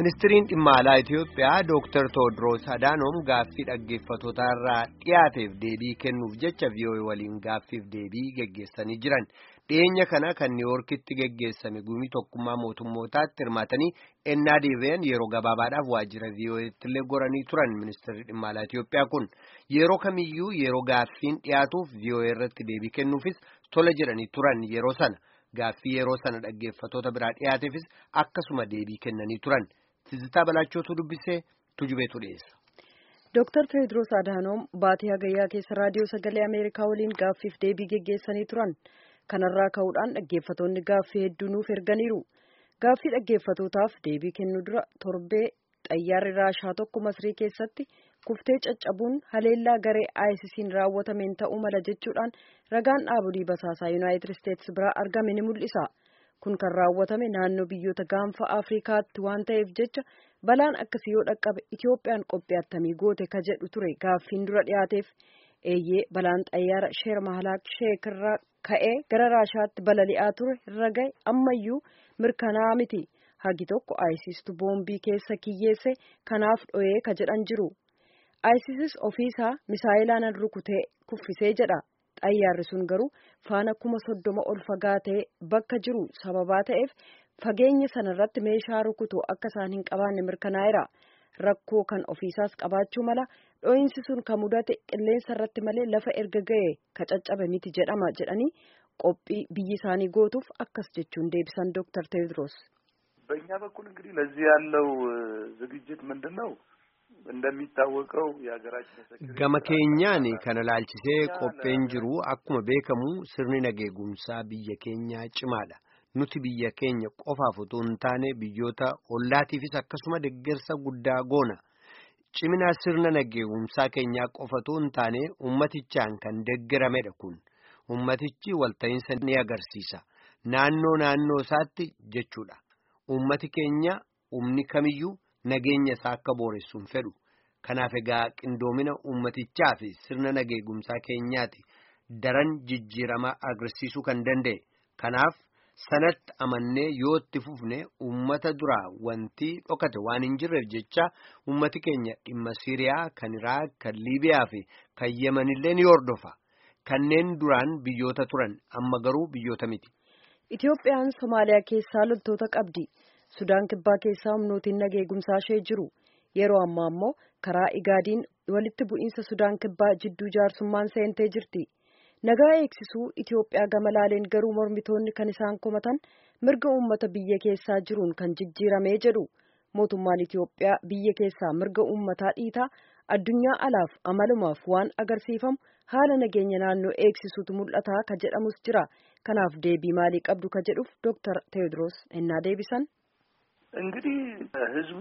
Ministiriin dhimma alaa Itiyoophiyaa Dooktar Tewoodiroos Adaanoom gaaffii dhaggeeffatootaarraa dhiyaateef deebii kennuuf jecha vii'oo'ee waliin gaaffiif deebii geggeessanii jiran. Dhiyeenya kana kan Niiwoorkitti geggeessame gumii tokkummaa mootummootaatti hirmaatanii ennaa deebi'an yeroo gabaabaadhaaf waajjira vii'oo'eetti illee goranii turan ministirri dhimma alaa Itiyoophiyaa kun yeroo kamiyyuu yeroo gaaffiin dhiyaatuuf vii'oo'ee irratti deebii kennuufis tola jedhanii turan yeroo sana. Gaaffii yeroo sana dhaggeeffatoota biraa dhiyaateefis akkasuma deebii kennanii turan. Tizitaa Balaachootu dubbisee tujubeetu dhiyeessa. Dooktar Tewoodiroos Adaanoom baatii hagayyaa keessa raadiyoo sagalee Ameerikaa waliin gaaffiif deebii geggeessanii turan. Kanarraa ka'uudhaan dhaggeeffatoonni gaaffii hedduu nuuf erganiiru. Gaaffii dhaggeeffatootaaf deebii kennuu dura torbee xayyaarri raashaa tokko masrii keessatti kuftee caccabuun haleellaa garee ISIS'n raawwatameen ta'uu mala jechuudhaan ragaan dhaabolee basaasaa Yuunaayitid Isteetsi biraa argame ni mul'isa. Kun kan raawwatame naannoo biyyoota gaanfa Afrikaatti waan ta'eef jecha balaan akkasii yoo dhaqqabe Itoophiyaan qophii attamii goote ka jedhu ture gaaffiin dura dhiyaateef eeyyee balaan xayyaara sheer mahalaak sheek irraa ka'ee gara raashaatti balali'aa ture irra gahe ammayyuu mirkanaa miti. Hagi tokko ISIStu boombii keessa kiyyeesse kanaaf dho'ee ka jedhan jiru. ISIS ofiisaa misaayilaan rukutee kuffisee jedha. Xayyaarri sun garuu faana kuma soddoma ol fagaatee bakka jiru sababaa ta'eef fageenya sanarratti meeshaa rukutu akka isaan hin qabaanne mirkanaa'eera. Rakkoo kan ofiisaas qabaachuu mala dho'iinsi sun kan mudate qilleensa irratti malee lafa erga ga'e ka caccabe miti jedhama jedhanii qophii biyyi isaanii gootuuf akkas jechuun deebisan Dooktar Tewoodiroos. በእኛ በኩል እንግዲህ ለዚህ ያለው ዝግጅት ምንድን ነው? እንደሚታወቀው የሀገራችን gama keenyaan kana laalchisee qopheen jiru akkuma beekamu sirni nageegumsaa biyya keenyaa cimaadha. Nuti biyya keenya qofaaf utuu hin taane biyyoota ollaatiifis akkasuma deeggarsa guddaa goona. Cimina sirna nageegumsaa keenyaa qofatu hin taane ummatichaan kan deeggaramedha kun. Ummatichi walta'iinsa ni agarsiisa. Naannoo naannoo isaatti jechuudha. Ummati keenya umni kamiyyuu nageenya isaa akka booressuun fedhu. Kanaaf egaa qindoomina ummatichaa fi sirna nageegumsaa keenyaati daran jijjiirama agarsiisuu kan danda'e. Kanaaf sanatti amannee yoo itti fufne ummata duraa wanti dhokate waan hin jirreef jecha ummati keenya dhimma Siiriyaa, kan Iraaq, kan Liibiyaa fi kan Yemenillee ni hordofa. Kanneen duraan biyyoota turan amma garuu biyyoota miti. Itoophiyaan Somaaliyaa keessaa loltoota qabdi. Sudaan kibbaa keessaa humnootiin nageegumsaa ishee jiru. Yeroo ammaa immoo karaa Igaadiin walitti bu'iinsa Sudaan kibbaa jidduu jaarsummaan seentee jirti. Nagaa eegsisuu Itoophiyaa gama laaleen garuu mormitoonni kan isaan komatan mirga uummata biyya keessaa jiruun kan jijjiiramee jedhu. Mootummaan Itoophiyaa biyya keessaa mirga uummataa dhiitaa addunyaa alaaf amalumaaf waan agarsiifamu haala nageenya naannoo eegsisuutu mul'ataa ka jedhamus jira. Kanaaf deebii maalii qabdu ka jedhuuf Dooktar Tewoodiroos ennaa deebisan. እንግዲህ ህዝቡ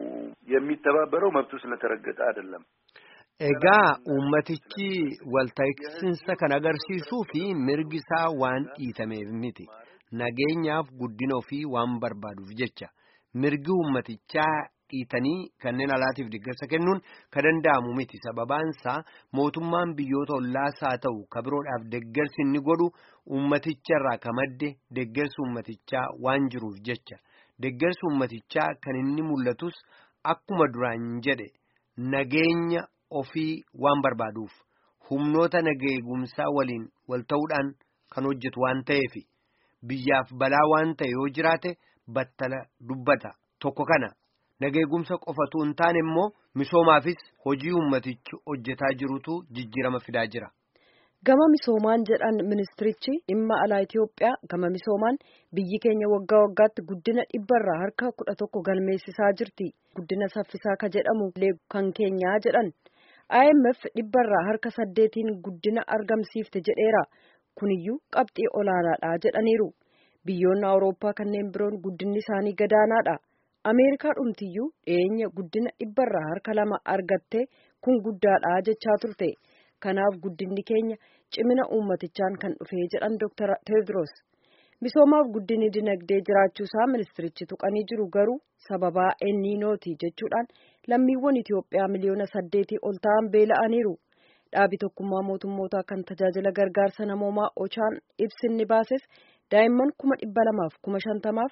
የሚተባበረው መብቱ ስለተረገጠ አይደለም። Egaa uummatichi walta'iinsa kan agarsiisuu fi mirgi isaa waan dhiitameef miti. Nageenyaaf guddina ofii waan barbaaduuf jecha mirgi uummatichaa dhiitanii kanneen alaatiif deeggarsa kennuun kan danda'amu miti. Sababaan isaa mootummaan biyyoota ollaas haa ta'u ka biroodhaaf deeggarsi inni godhu uummaticharraa ka madde deeggarsi uummatichaa waan jiruuf jecha. Deeggarsi uummatichaa kan inni mul'atus akkuma duraan jedhe nageenya ofii waan barbaaduuf humnoota nageegumsaa waliin wal ta'uudhaan kan hojjetu waan ta'eef biyyaaf balaa waan ta'e yoo jiraate battala dubbata tokko kana nageegumsa qofatu hin taane immoo misoomaafis hojii uummatichi hojjetaa jirutu jijjiirama fidaa jira. Gama misoomaan jedhan ministirichi dhimma alaa Itoophiyaa gama misoomaan biyyi keenya waggaa waggaatti guddina dhibbarraa harka kudha tokko galmeessisaa jirti. Guddina saffisaa ka jedhamu kan keenyaa jedhan. IMF dhibbarraa harka saddeetiin guddina argamsiifte jedheera. Kuniyyuu qabxii olaanaadha jedhaniiru. Biyyoonni Awurooppaa kanneen biroon guddinni isaanii gadaanaadha. Ameerikaa dhumtiyyuu dhiyeenya guddina dhibbarraa harka lama argatte kun guddaadha jechaa turte. Kanaaf guddinni keenya cimina uummatichaan kan dhufee jedhan Dr. Tewoodiroos. Misoomaaf guddinni dinagdee jiraachuusaa ministirichi tuqanii jiru garuu sababaa enniinooti jechuudhaan lammiiwwan Itoophiyaa miliyoona saddeetii ol ta'an beela'aniiru. Dhaabi tokkummaa mootummootaa kan tajaajila gargaarsa namoomaa Ochaan ibsinni baases daa'imman kuma dhibba lamaaf kuma shantamaaf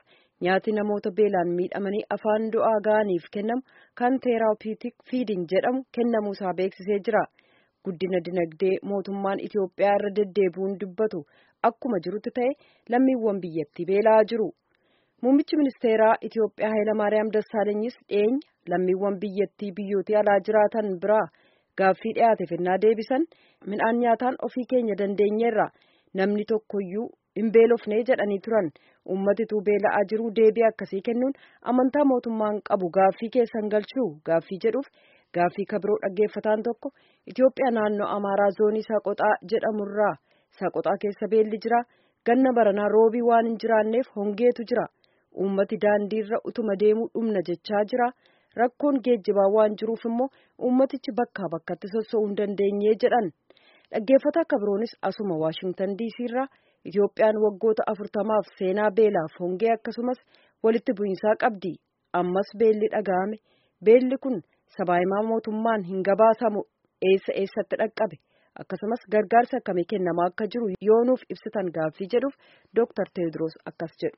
nyaati namoota beelaan miidhamanii afaan du'aa ga'aniif kennamu kan teeraapiyutik fiiding jedhamu kennamuusaa beeksisee jira. Guddina dinagdee mootummaan Itoophiyaa irra deddeebi'uun dubbatu akkuma jirutti ta'e lammiiwwan biyyattii beela'aa jiru. Muummichi ministeeraa Itoophiyaa Hayilamaariyaam Dassaalanyis dhiyeenya lammiiwwan biyyattii biyyoota alaa jiraatan biraa gaaffii dhiyaate fennaa deebisan midhaan nyaataan ofii keenya dandeenyeerra namni tokkoyyuu hin beelofnee jedhanii turan ummatitu beela'aa jiru deebii akkasii kennuun amantaa mootummaan qabu gaaffii keessan galchuu gaaffii jedhuuf gaaffii kabiroo dhaggeeffataan tokko Itoophiyaa naannoo Amaaraa zoonii Saaqoxaa jedhamurraa Saaqoxaa keessa beelli jira ganna baranaa roobii waan hin jiraanneef hongeetu jira ummati daandiirra utuma deemuu dhumna jechaa jira. rakkoon geejjibaa waan jiruuf immoo ummatichi bakkaa bakkatti sossoo'uu hin dandeenye jedhan dhaggeeffata akka biroonis asuma waashingtan diisii irraa itoophiyaan waggoota afurtamaaf seenaa beelaaf hongee akkasumas walitti bu'iinsaa qabdi ammas beelli dhaga'ame beelli kun sabaahimaa mootummaan hin gabaasamu eessa eessatti dhaqqabe akkasumas gargaarsa akkamii kennamaa akka jiru yoonuuf ibsitan gaaffii jedhuuf dooktar teewodiroos akkas jedhu.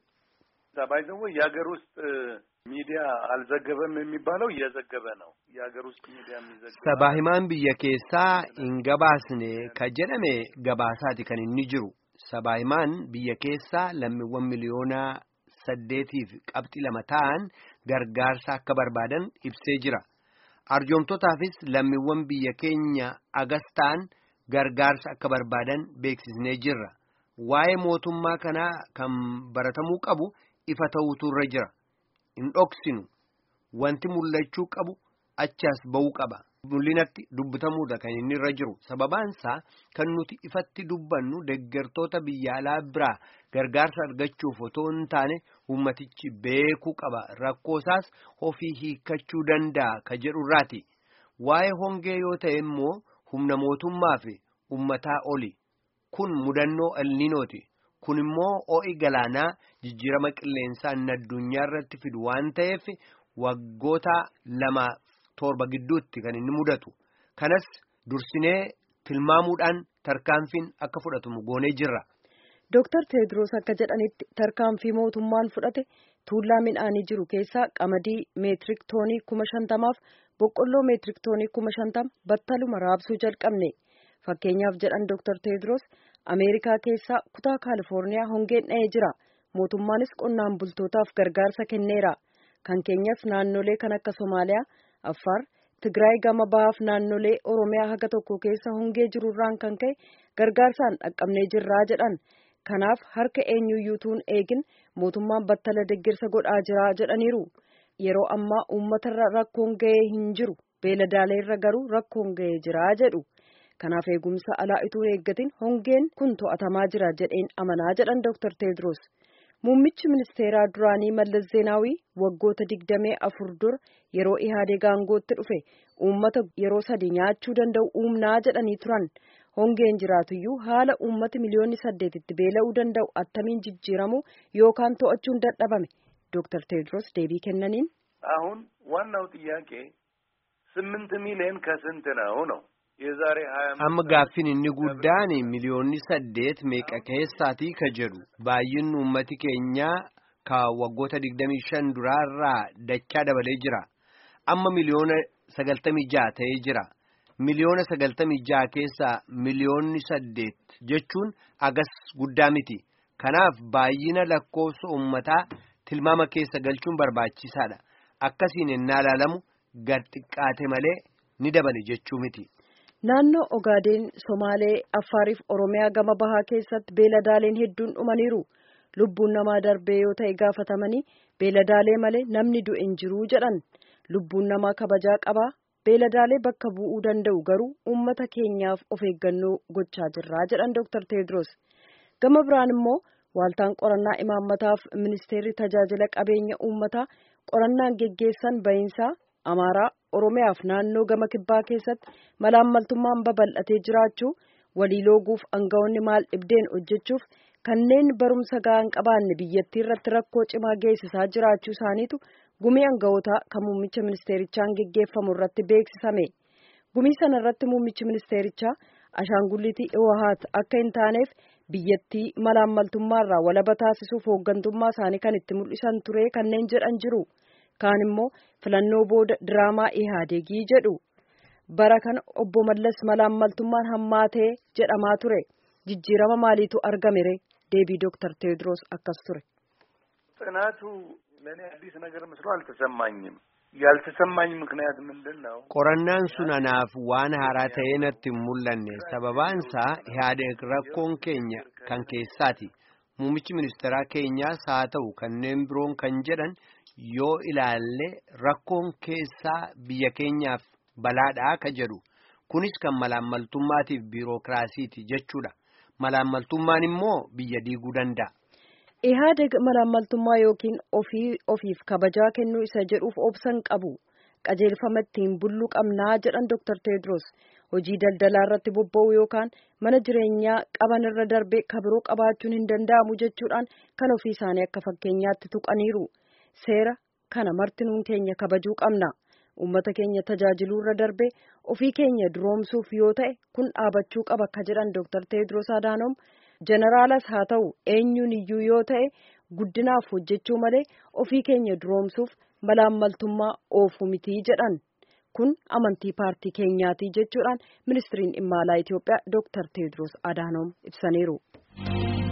ባይዘው የሀገር ውስጥ ሚዲያ አልዘገበም የሚባለው እየዘገበ ነው። የሀገር ውስጥ ሚዲያ የሚዘገበ ሰባሂማን ብየ ኬሳ ኢንገባስኔ ከጀደሜ ገባሳቲ ከን ኢኒ ጅሩ ሰባሂማን ብየ ኬሳ ለሚወን ሚሊዮና ሰዴቲፍ ቀብጢ ለመታን ገርጋርሳ አከ በርባደን ኢብሴ ጅራ arjoomtotaafis lammiiwwan biyya keenya agastaan gargaarsa akka barbaadan beeksisnee jirra waa'ee mootummaa kanaa kan baratamuu qabu ifa ta'uutu irra jira hin dhoksinu wanti mul'achuu qabu achaas ba'uu qaba mul'inatti dubbatamuudha kan inni irra jiru sababaansaa kan nuti ifatti dubbannu deggertoota biyya alaa biraa gargaarsa argachuuf otoo hin taane ummatichi beekuu qaba rakkoosaas ofii hiikkachuu danda'a ka jedhu irraati waa'ee hongee yoo ta'e immoo humna mootummaa fi ummataa oli kun mudannoo elniinooti. kun immoo ho'i galaanaa jijjiirama qilleensaa inni addunyaa irratti fidu waan ta'eef waggoota lama torba gidduutti kan inni mudatu kanas dursinee tilmaamuudhaan tarkaanfiin akka fudhatamu goonee jirra. Dooktar Teediroos akka jedhanitti tarkaanfii mootummaan fudhate tuullaa midhaanii jiru keessaa qamadii meetirik toonii kuma shantamaaf boqqolloo meetirik toonii kuma shantama battaluma raabsuu jalqabne fakkeenyaaf jedhan Dooktar Teediroos. ameerikaa keessaa kutaa kaalifoorniyaa hongeen dha'ee jira mootummaanis qonnaan bultootaaf gargaarsa kenneera kan keenyas naannolee kan akka somaaliyaa affaar tigraay gama bahaaf naannolee oromiyaa haga tokko keessa hongee jirurraan kan ka'e gargaarsaan dhaqqabnee jirraa jedhan kanaaf harka eenyuyyuutuun eegin mootummaan battala deggirsa godhaa jiraa jedhaniiru yeroo ammaa uummatarra rakkoon ga'ee hin jiru beeladaaleerra garuu rakkoon ga'ee jiraa jedhu. kanaaf eegumsa alaa ituu eeggatin hongeen kun to'atamaa jira jedheen amanaa jedhan Dr. Teedros. Muummichi ministeeraa duraanii Mallas Zeenaawii waggoota digdamee afur dura yeroo Ihaadeg aangootti dhufe uummata yeroo sadi nyaachuu danda'u uumnaa jedhanii turan. Hongeen jiraatuyyuu haala uummati miliyoonni saddeetitti beela'uu danda'u attamiin jijjiiramu yookaan to'achuun dadhabame. Dr. Teedros deebii kennaniin. አሁን ዋናው ጥያቄ ስምንት ሚሊዮን ከስንት ነው ነው የዛሬ ሀያ amma gaaffiin inni guddaan miliyoonni saddeet meeqa keessaatii ka jedhu baay'inni uummati keenyaa ka waggoota digdamii shan duraarraa dachaa dabalee jira amma miliyoona sagaltamii ja'a ta'ee jira miliyoona sagaltamii ja'a keessaa miliyoonni saddeet jechuun agas guddaa miti kanaaf baay'ina lakkoofsa uummataa tilmaama keessa galchuun barbaachisaadha akkasiin ennaa ilaalamu gad xiqqaate malee ni dabale jechuu miti. Naannoo Ogaadeen Somaalee Affaariif Oromiyaa gama bahaa keessatti beeladaaleen hedduun dhumaniiru. Lubbuun namaa darbee yoo ta'e gaafatamanii beeladaalee malee namni du'e hin jiru jedhan. Lubbuun namaa kabajaa qabaa beeladaalee bakka bu'uu danda'u garuu uummata keenyaaf of eeggannoo gochaa jirraa jedhan Dr. Teedros. Gama biraan immoo waaltaan qorannaa imaammataaf ministeerri tajaajila qabeenya uummataa qorannaan geggeessan bahinsaa Amaaraa Oromiyaaf naannoo gama kibbaa keessatti malaammaltummaan babal'atee jiraachuu walii looguuf aangawoonni maal dhibdeen hojjechuuf kanneen barumsa ga'aa qabaanne biyyattii irratti rakkoo cimaa geessisaa jiraachuu isaaniitu gumii aangawootaa kan muummicha ministeerichaan geggeeffamu irratti beeksisame. Gumii sana irratti muummichi ministeerichaa ashaangullitii Iwahaat akka hin taaneef biyyattii malaammaltummaarraa walaba taasisuuf hooggantummaa isaanii kan itti mul'isan ture kanneen jedhan jiru. Kaan immoo filannoo booda diraamaa Ihaadeegii jedhu. Bara kana obbo Mallas malaammaltummaan hammaatee jedhamaa ture. Jijjiirama maaliitu argamere? Deebii Dooktar Teewodiroos akkas ture. ጥናቱ ለእኔ አዲስ ነገር መስሎ አልተሰማኝም። ያልተሰማኝ ምክንያት ምንድን ነው? qorannaan sun anaaf waan haaraa ta'ee natti hin mul'anne sababaansaa ihaadeeg rakkoon keenya kan keessaati muummichi ministeeraa keenyaas haa ta'u kanneen biroon kan jedhan yoo ilaalle rakkoon keessaa biyya keenyaaf balaadhaa ka jedhu kunis kan malaammaltummaatiif biirokiraasiiti jechuudha malaammaltummaan immoo biyya diiguu danda'a. Ihaadeg malaammaltummaa yookiin ofii ofiif kabajaa kennuu isa jedhuuf obsan qabu qajeelfama ittiin bullu qabnaa jedhan Dr. Teedros hojii daldalaa irratti bobba'u yookaan mana jireenyaa qaban irra darbee kabiroo qabaachuun hin danda'amu jechuudhaan kan ofii isaanii akka fakkeenyaatti tuqaniiru seera kana martinuun keenya kabajuu qabna uummata keenya tajaajiluu irra darbee ofii keenya duroomsuuf yoo ta'e kun dhaabachuu qaba ka jedhan Dr. Teedros Adaanom. Jeneraalas haa ta'u eenyuun iyyuu yoo ta'e guddinaaf hojjechuu malee ofii keenya duroomsuuf malaammaltummaa oofuu mitii jedhan kun amantii paartii keenyaati jechuudhaan ministiriin dhimma alaa Itoophiyaa Dooktar Teediroos Adaanom ibsaniiru.